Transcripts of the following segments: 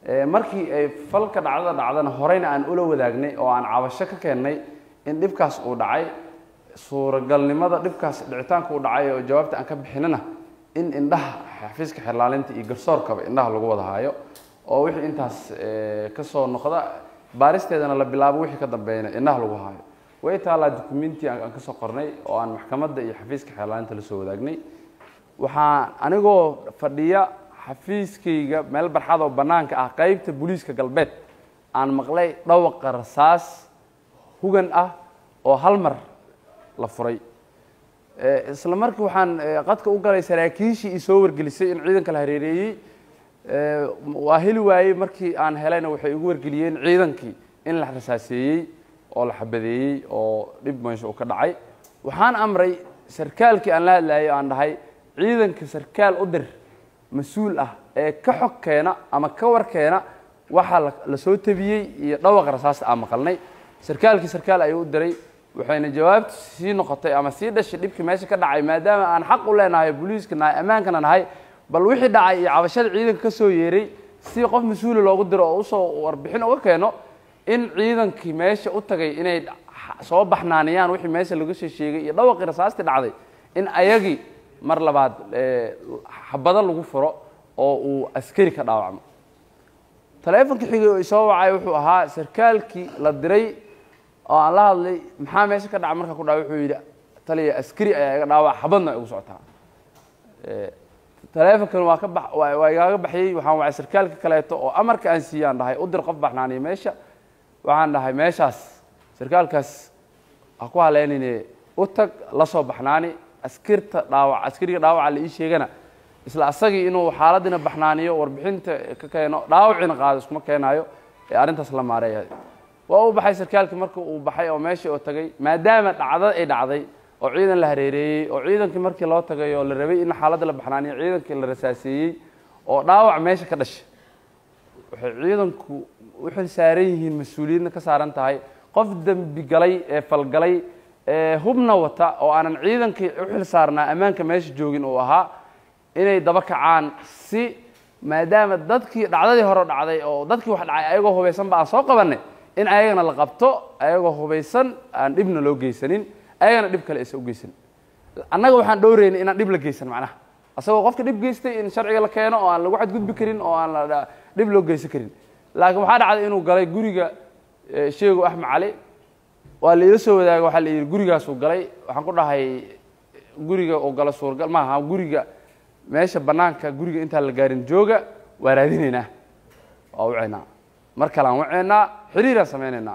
markii ay falka dhacdada dhacdana horeyna aan ula wadaagnay oo aan cabasho ka keennay in dhibkaas uu dhacay suuragalnimada dhibkaas dhicitaanka uu dhacay oo jawaabta aan ka bixinana in indhaha xafiiska xirlaalinta iyo garsoorkaba indhaha lagu wada haayo oo wixii intaas ka soo noqda baaristeedana la bilaabo wixii ka dambeeyana indhaha lagu haayo way taalaa dukumenti aan kasoo qornay oo aan maxkamadda iyo xafiiska xeerlaalinta la soo wadaagnay waxaa anigoo fadhiya xafiiskayga meel barxad oo bannaanka ah qeybta booliiska galbeed aan maqlay dhawaqa rasaas hugan ah oo hal mar la furay isla markii waxaan qadka u galay saraakiishii ii soo wargelisay in ciidanka la hareereeyey waa heli waayey markii aan helayna waxay igu wargeliyeen ciidankii in la rasaaseeyey oo la xabadeeyey oo dhib meesha uu ka dhacay waxaan amray sarkaalkii aan la hadlayo aan dhahay ciidanka sarkaal u dir mas-uul ah ee ka xog keena ama ka war keena waxaa la soo tabiyey iyo dhawaqa rasaasta aan maqalnay sarkaalkii sarkaal ayuu u diray waxayna jawaabtu sii noqotay ama sii dhashay dhibkii meesha ka dhacay maadaama aan xaq u leenahay booliiska nahay ammaankana nahay bal wixii dhacay iyo cabashada ciidanka ka soo yeeray si qof mas-uula loogu diro oo usoo warbixin uga keeno in ciidankii meesha u tagay inay soo baxnaaniyaan wixii meesha laga soo sheegay iyo dhawaqii rasaastii dhacday in ayagii mar labaad xabado lagu furo oo uu askari ka dhaawacmo taleefonkii xigay oo isoo wacay wuxuu ahaa sarkaalkii la diray oo aan la hadlay maxaa meesha ka dhaca markaa ku dhaca wuxuu yidhi taliya askari ayaa iga dhaawac xabadna igu socotaa taleefonkan waa ka ba waa igaaga baxyey waxaan wacay sarkaalka kaleeto oo amarka aan siiyey aan dhahay u dir qof baxnaaniya meesha waxaan dhahay meeshaas sarkaalkaas ha ku haleynayne u tag la soo baxnaani askirta dhaawac askariga dhaawaca la ii sheegana isla asagii inuu xaaladdiina baxnaaniyo warbixinta ka keeno dhaawacina qaado iskuma keenaayo ee arrintaas la maareeya waa u baxay sarkaalkii marka uu baxay oo meeshii oo tagay maadaama dhacda ay dhacday oo ciidan la hareereeyey oo ciidankii markii loo tagay oo la rabay in xaaladda la baxnaaniyo ciidankii la rasaaseeyey oo dhaawac meesha ka dhashay waxay ciidanku u xil saaran yihiin mas-uuliyadna ka saaran tahay qof dembi galay ee falgalay ee hubna wata oo aanan ciidankii u xil saarnaa ammaanka meesha joogin uu ahaa inay daba kacaan si maadaama dadkii dhacdadii hore dhacday oo dadkii wax dhacay ayagoo hubaysanba aan soo qabanay in ayagana la qabto ayagoo hubaysan aan dhibna loo geysanin ayagana dhib kale aysan u geysanin annaga waxaan dhowreynay inaan dhib la geysan macnaha asagoo qofka dhib geystay in sharciga la keeno oo aan lagu xadgudbi karin oo aan la dhib loo geysan karin laakiin waxaa dhacday inuu galay guriga sheego axmed cali waa la ila soo wadaagay waxaa la yidhi gurigaasuu galay waxaan ku dhahay guriga uu galo suurgal maaha guriga meesha bannaanka guriga intaan la gaarin jooga waa raadinaynaa waa waceynaa mar kale aan waceynaa xiriiraan samaynaynaa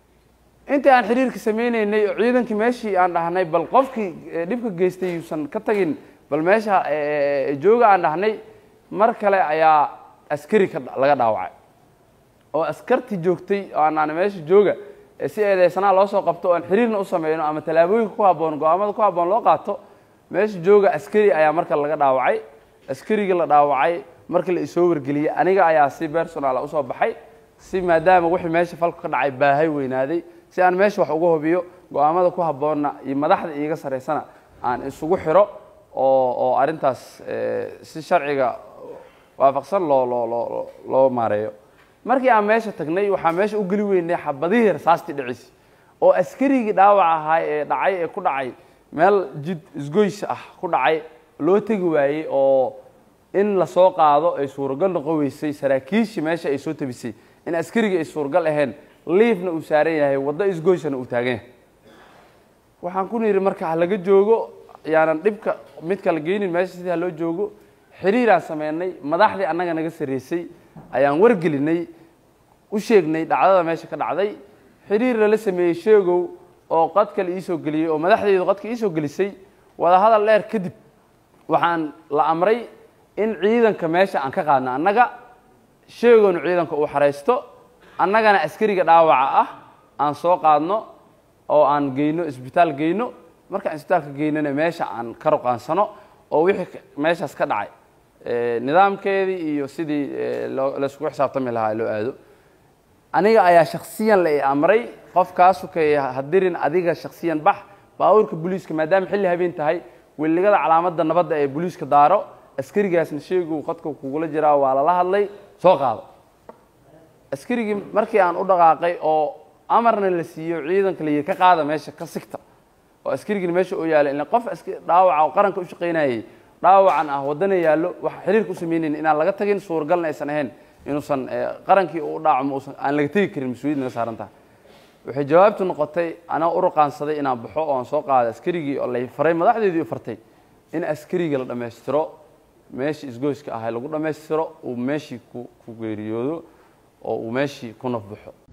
intii aan xiriirka samaynaynay oo ciidankii meeshii aan dhahnay bal qofkii dhibka geystay yuusan ka tagin bal meesha jooga aan dhahnay mar kale ayaa askari ka laga dhaawacay oo askartii joogtay oo aanaan meesha jooga si eedeysanaa loo soo qabto o aan xiriirna u sameyno ama tallaabooyinka ku habboon go-aamada ku habboon loo qaato meesha jooga askari ayaa marka laga dhaawacay askarigii la dhaawacay markii la isoo wargeliyey aniga ayaa si personala usoo baxay si maadaama wixii meesha falku ka dhacay baahay weynaaday si aan meesha wax uga hubiyo go-aamada ku habboonna iyo madaxda iiga saraysana aan isugu xiro oo oo arrintaas si sharciga waafaqsan loo loo loo loo maareeyo markii aan meesha tagnay waxaa meesha u geli weynay xabadihii rasaastii dhicisi oo askarigii dhaawac ahaa ee dhacay ee ku dhacay meel jid isgoys ah ku dhacay loo tegi waayey oo in lasoo qaado ay suuragal noqon weysay saraakiishii meesha ay soo tabisay in askarigii ay suuragal ahayn liifna uu saaran yahay waddo isgoysana uu taagan yahay waxaan ku nidhi marka ha laga joogo yaanan dhibka mid kala geynin meesha sidii ha loo joogo xiriiraan sameynay madaxdii annaga naga sarreysay ayaan wargelinay u sheegnay dhacdada meesha ka dhacday xiriir lala sameeyey sheegow oo qadka la iisoo geliyey oo madaxdeydu qadka iisoo gelisay wadahadal dheer kadib waxaan la amray in ciidanka meesha aan ka qaadno annaga sheegownu ciidanka uu xaraysto annagana askariga dhaawaca ah aan soo qaadno oo aan geyno isbitaal geyno markaan isbitaalka geynana meesha aan ka ruqaansano oo wixii meeshaas ka dhacay nidaamkeedii iyo sidii layskugu xisaabtami lahaa loo aado aniga ayaa shaksiyan la i amray qofkaasu kay hadirin adiga shaksiyan bax baabuurka booliiska maadaama xilli habeen tahay weligada calaamadda nabadda ee booliiska daaro askarigaasna sheegu qadka kugula jiraa waa lala hadlay soo qaado askarigii markii aan u dhaqaaqay oo amarna la siiyo ciidanka la yidhi ka qaada meesha ka sigta oo askarigina meesha oo yaala ila qof aska- dhaawaca oo qaranka u shaqaynayay dhaawacan ah waddana yaallo waxa xiriirka u samaynayn inaan laga tagin suuragalna aysan ahayn inuusan eh, qarankii u dhaacmo uusan aan laga tegi karin mas-uuliyad naga saaran tahay waxay jawaabtu noqotay anaa u ruqaansaday inaan baxo oo aan soo qaaday askarigii oo lay faray madaxdeedii u fartay in askariga la dhammaystiro meeshii isgoyska ahay lagu dhammaystiro uu meeshii ku ku geeriyoodo oo uu meeshii ku nafbaxo